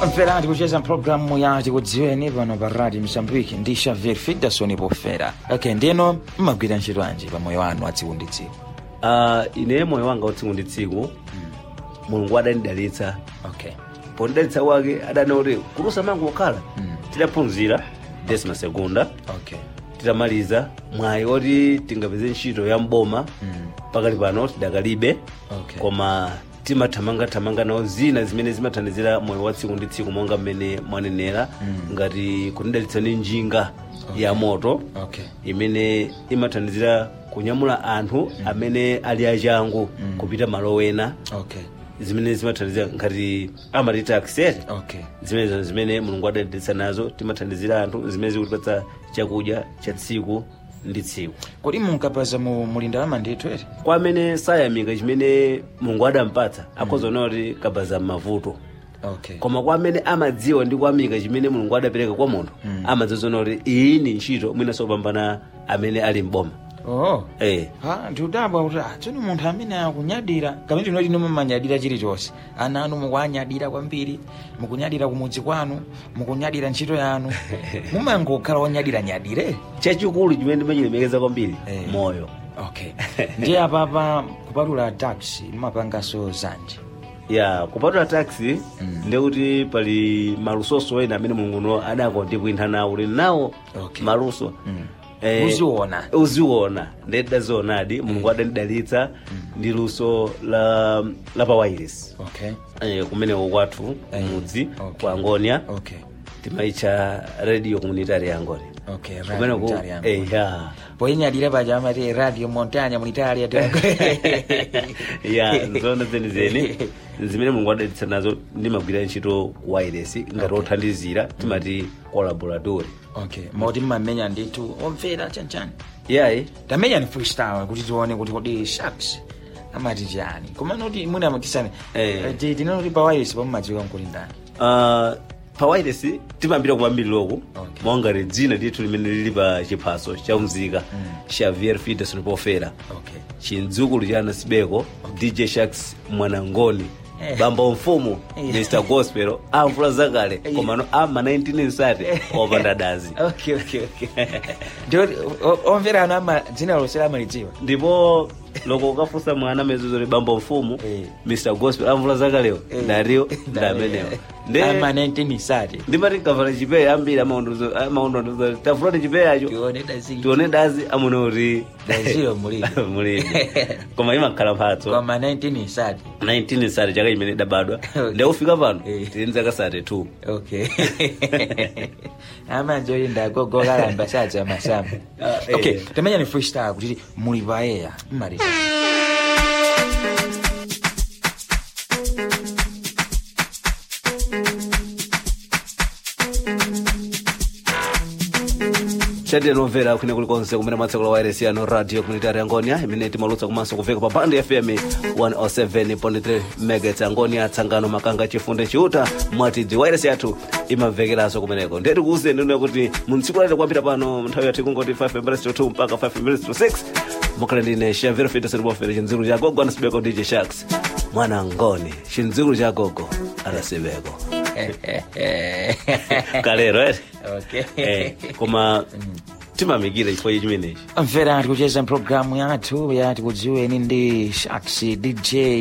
mferati kucheza mpulogalamu yati kudziweni pano pa radio msambiki ndi xavier fidason pofera ok ndino mmagwira ntchito anji pa moyo wanu atsiku ndi tsiku uh, ine moyo wanga utsiku ndi tsiku mulungu adanidalitsa ok pondidalitsa wake adana kuti kulusa mangu okhala Mm. tidaphunzira desima segunda ok titamaliza mwayi oti tingapeze ntchito ya mboma Mm. pakali pano tidakalibe Okay. koma timathamangathamanga nawo zina zimene zimathandizira moyo wa tsiku ndi tsiku monga mmene mwanenera Mm. ngati kunidalitsa ndi njinga ya moto ok imene imathandizira kunyamula anthu amene ali achangu Mm. kupita malo ena ok zimene zimathandizira ngati amati taxet ok zimenezo zimene mulungu adadalitsa nazo timathandizira anthu zimene zikutipatsa chakudya cha tsiku ndi tsiku kodi munkapaza mu mulinda wa mandithu eti kwa amene sayamika chimene mulungu adampatsa akhoza kuona kuti kabaza m'mavuto ok koma kwa amene amadziwa ndi kuyamika chimene mulungu adapereka kwa munthu Mm. amadziwa kuti iyi ni ntchito mwinanso kupambana amene ali mboma oh eh. ha ndiudabwa kuti ah, tsoni munthu amene akunyadira kamene tinoti inu mumanyadira chilichonse ana anu mukuanyadira kwambiri mukunyadira kumudzi kwanu mukunyadira ntchito yanu mumangokhala onyadira-nyadire chachikulu chimene ndimachilemekeza kwambiri Eh. moyo ok ndiye apapa kupatula taxi mumapanganso zanji ya kupatula taxi Mm. ndekuti pali malusoso ena amene mulunguno adakondipwintha nawo uli nawo Okay. maluso Mm. Eh, Uziona. uziona ndedazionadi mulungu adandidalitsa ndi luso la, la pawairis ok eh, kumeneko kwathu Eh, mudzi okay. kwa angonia ok timaitcha radio communitary ya angonia ok kumeneko radio eh, ya poinyadira paja amati radio montanya mulitalia ya nzona zenizeni zimene mulungu adalitsa nazo ndimagwira ntchito ku wireless ngati othandizira timati collaboratory ok moti mmamenya ndithu omvera chanchani yayi tamenya ni freestyle kuti tione kuti kodi sharks amati chani koma noti mwina amatisane Eh. tinanoti pawayesi pamumadziwika nkuti ndani uh, pa wireless timambira kupambiriroku Okay. mongati dzina ndithu limene lili pa chiphaso cha mzika Mm. xavier fiderson pofera ok chindzukulu cha anasibeko dj sharks mwanangoni Eh. bamba mfumu Eh. mr gospel amvula zakale Eh. komano ama 19 nsati opanda dazi ok ok ok ndioti omvera anu ama dzina losera amalidziwa ndipo loko ukafunsa mwana mezuzori bamba mfumu Eh. mr gospel amvula zakalewo Eh. ndariyo ndamenewo ama 19 sati ndimati nkavala chipeya ambiri amaundondo tafulati chipeyacho tione dazi tione dazi amune kuti daziyo mulidi mulidi koma imakhala mphatso koma 19 sati 19 sati chaka chimene idabadwa Okay. ndikufika pano Eh. tili nzaka sati 2 ok amanjoli ndagogokalamba sadza masamba Ah, eh. ok tamenya ni freestyle kuti muli paeya mmaliza chadira nomvera kwine kulikonse kumene mwatsekula wairesi yano radio communitary angonia imene timalutsa komanso kuveka pa band fm 107.3 megahertz angonia tsangano makanga chifunde chiuta mwatidzi wairesi yathu imamvekeranso kumeneko ndeti kuuze ndino kuti muntsiku lati kwambira pano nthawi yathu ikungoti 5 minutes to 2 mpaka 5 minutes to 6 mukhale ndine shavero fitaseribofere chindzikulu cha gogo anasibeko dj sharks mwana ngoni chindzikulu cha gogo anasibeko kalero ere ok eh, koma timamikira chifukwa chimenechi mvera tikucheza mpulogalamu yathu yati kudziweni ndi sharks dj